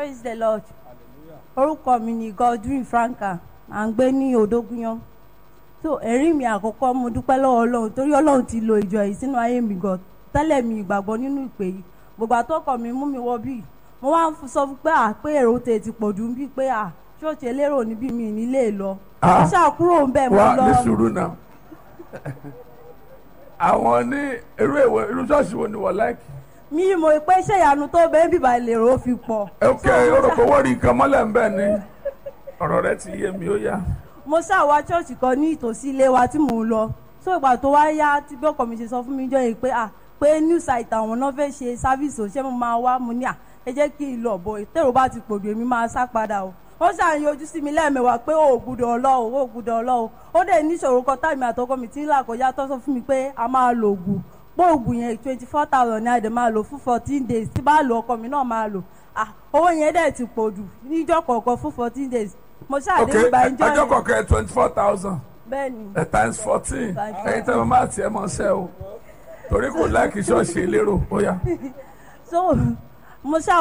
praise the lord orúkọ mi ni godwin franka à ń gbé ní odógúnyán so ẹ̀rí mi àkọ́kọ́ mo dúpẹ́ lọ́wọ́ ọlọ́run torí ọlọ́run ti lo ìjọ yìí sínú ayé mi gan tẹ́lẹ̀ mi ìgbàgbọ́ nínú ìpè yìí gbogbo àtọ́kọ̀ mi mú mi wọ bíi mo wá ń sọ fún pé à pé èrò tè ti pọ̀ jù bíi pé à ṣọ́ọ̀ṣì elérò níbí mi nílé lọ Ah. mo ṣàkúrò ń bẹ̀ mo wá lọ ní sùúrù náà àwọn ní irú èwo irú ṣọ́ọ̀ṣì wo ni wọ́n láìkì. mi mo pé ṣé ìyanu tó bẹ́ẹ̀ bíbá lèrò fi pọ̀ ok orúkọ wọ́ọ̀rì nǹkan mọ́lẹ̀ ń bẹ̀ ni ọ̀rọ̀ rẹ ti yé mi ó yá. mo ṣàwá ṣọ́ọ̀ṣì kan ní ìtòsí ilé wa tí mò ń lọ so ìgbà tó wá yá tí bí ọkọ mi ṣe sọ fún mi jọ yìí pé à pé new site àwọn náà fẹ́ ṣe sáfíìsì ò ṣé mo máa wá mo ní à ẹ jẹ́ kí n lọ bọ̀ ìtẹ̀rù bá ti pòdù èmi máa sá padà o ó ṣàyàn ojú sí mi lẹ́ẹ̀mẹwàá pé ó gbúdọ̀ ọlọ́ o ó gbúdọ̀ ọlọ́ o ó dẹ̀ níṣòro kan táìmì àtọkọ mi ti ń là kọjá tó sọ fún mi pé a máa lo oògùn pé oògùn yẹn twenty four thousand ní àdè máa lò fún fourteen days tí bá lo ọkọ mi náà máa lò ah owó yẹn dẹ̀ ti pòdù níjọ́ kọ̀ọ̀kan fún fourteen days mo ok ṣàdé gba ìjọ ọjọ́ yẹn kọ̀ọ̀kan twenty four thousand bẹ́ẹ̀ ni times fourteen Times ẹ̀yin tẹ́ mo máa tiẹ̀ mọ́ ṣẹ́ o torí kò láìkì ṣọ́ọ̀ṣì elérò ó yá. so mo ṣá